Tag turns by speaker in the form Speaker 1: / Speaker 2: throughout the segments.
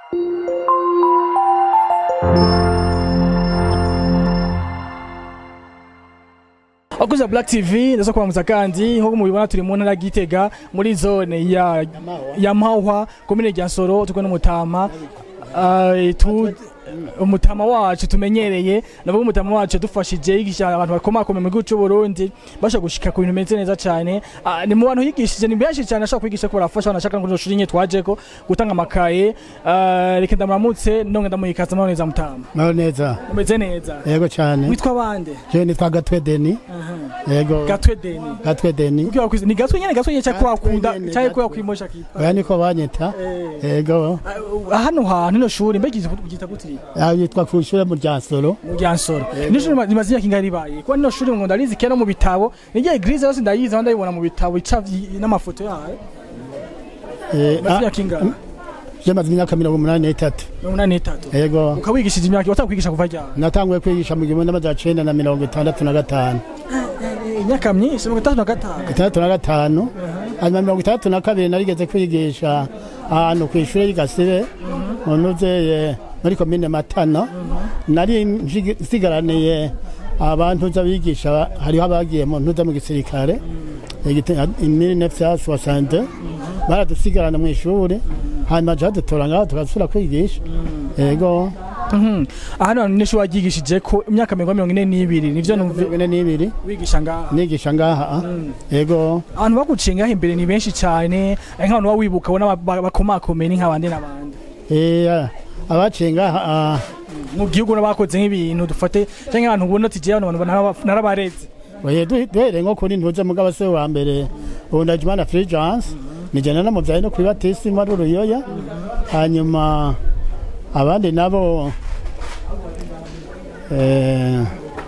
Speaker 1: Abakozi Black TV ndaza kubamuza kandi nkuko mubibona turi mu ntara ya Gitega muri zone ya ya Mahwa komine rya Nsoro tukwe n'umutama Ah, tu umutama wacu tumenyereye navuga umutama wacu dufashije yigisha abantu bakomakome mu gihugu cy'u Burundi basha gushika ku bintu bimeze neza cyane Ah, ni mu bantu yigishije ni benshi cyane ashaka kwigisha ko barafasha banashaka ngo shuri nye twajeko gutanga amakaye Ah, reka ndamuramutse nonge ndamuhikaza none za mutama
Speaker 2: Maro neza
Speaker 1: umeze neza
Speaker 2: yego cyane
Speaker 1: witwa bande
Speaker 2: je nitwa gatwe deni yego
Speaker 1: gatwe deni
Speaker 2: gatwe deni
Speaker 1: Ukiwa kwizi ni gatwe nyene gatwe nyene cyakwa
Speaker 2: Gatwe
Speaker 1: wakunda
Speaker 2: nyene,
Speaker 1: cyangwa ko
Speaker 2: gatwe.
Speaker 1: yakwimosha kipa
Speaker 2: oya niko banyita yego
Speaker 1: Ah, hano hantu no shuri mbega gita gutiri
Speaker 2: aho yitwa ku ishure mu ryansoro
Speaker 1: mu Ryansoro ni shuri rimaze imyaka ingahe ribaye kuko nino shuri ngo ndarizi kera mu bitabo nigiye eglise yose ndayizi aho ndayibona mu bitabo icavye n'amafoto yayo
Speaker 2: Eh,
Speaker 1: maze
Speaker 2: ah,
Speaker 1: imyaka ingahe
Speaker 2: je maze imyaka mirongo umunani n'itatu
Speaker 1: mirongo inani n'itatu
Speaker 2: yego
Speaker 1: ukawigishije imyaka watakwigisha kuva ryari
Speaker 2: natanguye kwigisha mu gihumbi n'amajana cenda na mirongo itandatu na gatanu
Speaker 1: Eh, imyaka myinshi mirongo itandatu na gatanu
Speaker 2: itandatu na gatanu hanyuma mirongo itandatu na kabiri narigeze kwigisha ahantu ku ishure y'igasibe mu ntuze muri komine matana nari nshigi- nsigaraniye abantu nza bigisha hariho abagiye mu ntuze mu gisirikare imiri nefyasi wasante baradusigarana mu ishuri hanyuma ja dutora ngaho tugasubira kwigisha yego
Speaker 1: Mhm. hano hantu ni shuri wagigishije ko imyaka mirongo ine n'ibiri nivyo numva
Speaker 2: mirongo ine n'ibiri
Speaker 1: wigisha ngaha
Speaker 2: nigisha ngaha yego
Speaker 1: abantu baguciye ngaho imbere ni benshi cyane ari nk'abantu baba wibuka ubona ba- bakomakomeye ni nk'abandi n'abandi
Speaker 2: Eh, abaciye ngaha ah,
Speaker 1: mu gihugu bakoze nk'ibintu dufate cyangwa abantu ubona ati jewe abantu naraba- narabareze
Speaker 2: oye du- duhereye nko kuri ntuze mugabo se wa mbere ubu ndajimana fulgence nijana namubyaye no kuri batisimu ari uruyoya hanyuma abandi nabo eh,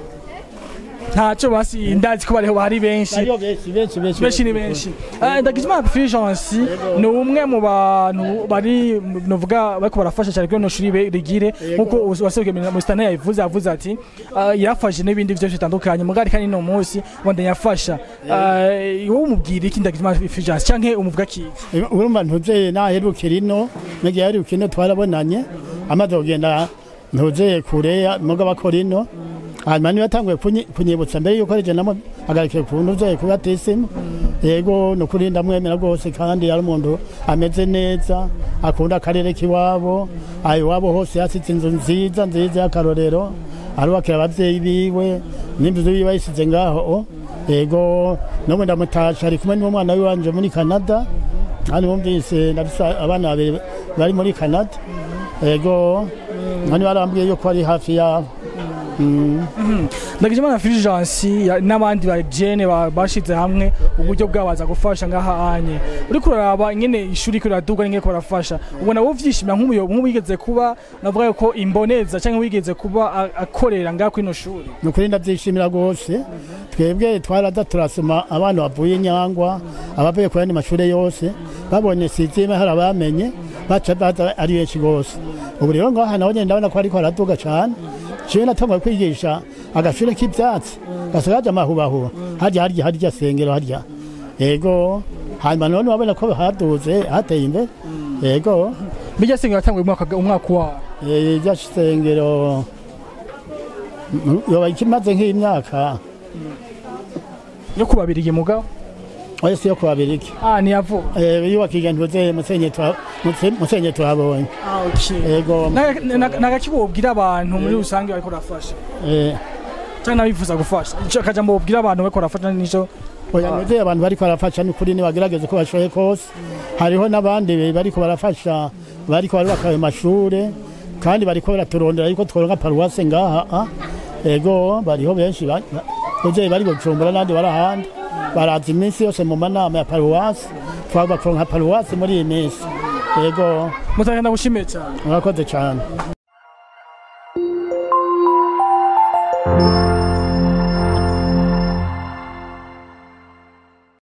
Speaker 1: ntacyo basi ndazi ko bariho bari benshi
Speaker 2: bariho benshi benshi benshi
Speaker 1: benshi ni benshi Eh, ndagijimana fulgence ni umwe mu bantu bari novuga bariko barafasha cyane kuri no shuri be- rigire nkuko waserukiye mu stane yavuze yavuze ati ah, yarafashe n'ibindi byose bitandukanye mugari kandi no munsi wanda yafasha Eh, wowe umubwira iki ndagijimana fulgence canke umuvuga kiki
Speaker 2: urumva ntuze naherukira ino nege yaheruka ino twarabonanye amaze kugenda ntuze kure mugabo akora ino hanyuma niba atanguye kunyi- kunyibutsa mbere yuko rije namo agarikiye ku ntuze kuri batisimu yego ni ukuri ndamwemera rwose kandi yari umuntu ameze neza akunda akarere k'iwabo aha iwabo hose yasize inzu nziza nziza y'akarorero arubakira ababyeyi biwe n'inzu ziwe yisize ngaho yego n'ubu ndamutasha ari kumwe n'umwana we wanje muri canada hano bumvise ndafise abana babiri bari muri canada yego hano barambwiye yuko ari hafi yabo Mm.
Speaker 1: ndagijimana fulgence ya- n'abandi ba jene ba- bashize hamwe uburyo bwabaza gufasha ngaha anye uriko uraraba ingene ishuri ko riraduga n'ingene ko barafasha ubona wowe vyishimira nk'umuyo nk'uwigeze kuba navuga yuko imboneza cyangwa wigeze kuba a- akorera ngaha kuri ino shuri
Speaker 2: ni ukuri ndabyishimira rwose twebwe twaraza turasoma abana bavuye nyangwa abavuye ku yandi mashuri yose babonye sizime hari abamenye baca baza ari benshi rwose ubu rero ngaha naho nyine ndabona ko ariko haraduga cyane jewe natanguye kwigisha agashuri k'ibyatsi gasakaje amahubahuba harya harya harya sengero harya yego hanyuma none wabona ko haduze hateye imbere yego
Speaker 1: bijya sengero yatanguye umwaka umwaka wawe
Speaker 2: Eh, irya sengero mm, yoba ikimaze nk'imyaka
Speaker 1: yo kubabiriye mugabo
Speaker 2: oya si yo kubabiriki
Speaker 1: ah ni yavuga
Speaker 2: Eh, yubakije ntuze musenye twa- muse- musenye tuhabonye
Speaker 1: ah okay
Speaker 2: yego
Speaker 1: nagaki wobwira abantu muri rusange bariko barafasha
Speaker 2: eh,
Speaker 1: cyangwa n'abifuza gufasha ico akajambo wobwira abantu bariko barafasha nico
Speaker 2: oya ntuze abantu bariko barafasha ni kuri nibagerageze ko bashoboye kose hariho n'abandi bariko barafasha bariko barubaka ayo mashure kandi bariko baraturondera yuko tworonka paruwase ngaha ah. yego bariho benshi ba- ba- ntuze bari bujumbura n'abandi bari ahandi baraza iminsi yose mu manama ya paruwase twagomba kuronka paruwase muri iyi minsi yego
Speaker 1: mutagenda gushimiye cyane
Speaker 2: murakoze cyane